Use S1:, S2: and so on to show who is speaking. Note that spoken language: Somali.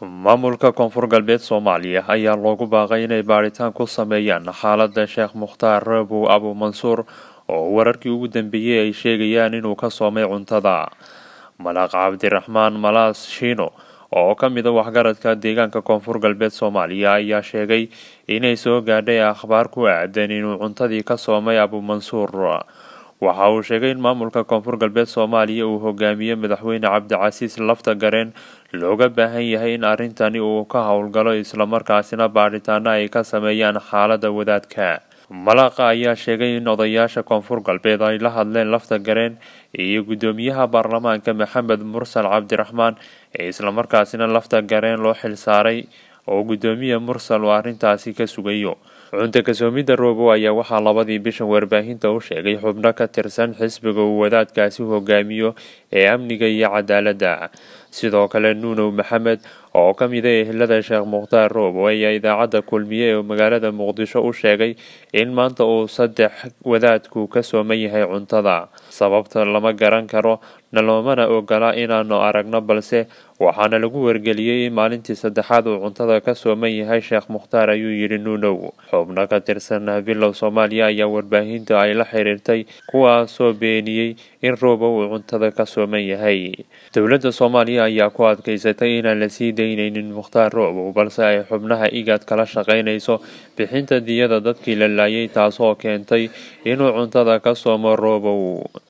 S1: maamulka koonfur galbeed soomaaliya ayaa loogu baaqay inay baadhitaan ku sameeyaan xaalada sheekh mukhtaar raabow abu mansuur oo wararkii ugu dambeeyey ay sheegayaan inuu ka soomay cuntada malaaq cabdiraxmaan malaas shiino oo ka mid a waxgaradka deegaanka koonfur galbeed soomaaliya ayaa sheegay inay soo gaadhay akhbaar ku aadan inuu cuntadii ka soomay abu mansuur waxa uu sheegay in maamulka koonfur galbeed soomaaliya uu hogaamiye madaxweyne cabdicasiis lafta gareen looga baahan yahay in arrintani uu ka howlgalo islamarkaasina baadhitaano ay ka sameeyaan xaalada wadaadka malaaqa ayaa sheegay in odayaasha koonfur galbeed ay la hadleen lafta gareen iyo guddoomiyaha baarlamaanka maxamed mursal cabdiraxmaan ee islamarkaasina lafta gareen loo xilsaaray oo guddoomiya mursal uu arrintaasi ka sugayo cunta kasoomidda roobow ayaa waxaa labadii bishan warbaahinta u sheegay xubno ka tirsan xisbiga uu wadaadkaasi hogaamiyo ee amniga iyo cadaaladda sidoo kale nuunow maxamed oo ka mid a ehelada sheekh mukhtaar roobow ayaa idaacadda kulmiye ee magaalada muqdisho u sheegay in maanta uu saddex wadaadku ka sooman yahay cuntada sababta lama garan karo naloomana ogola inaanu aragno balse waxaana lagu wargeliyey in maalintii saddexaad uu cuntada ka sooman yahay sheekh mukhtaar ayuu yidhi nuunow xubno ka tirsan bilow soomaaliya ayaa warbaahinta ay la xiriirtay kuwaasoo beeniyey in roobow uu cuntada ka sooman yahay dowladda soomaaliya ayaa ku adkaysatay inaan la sii daynaynin mukhtaar roobow balse ay xubnaha igaad kala shaqaynayso bixinta diyada dadkii la laayay taasoo keentay inuu cuntada ka soomo roobow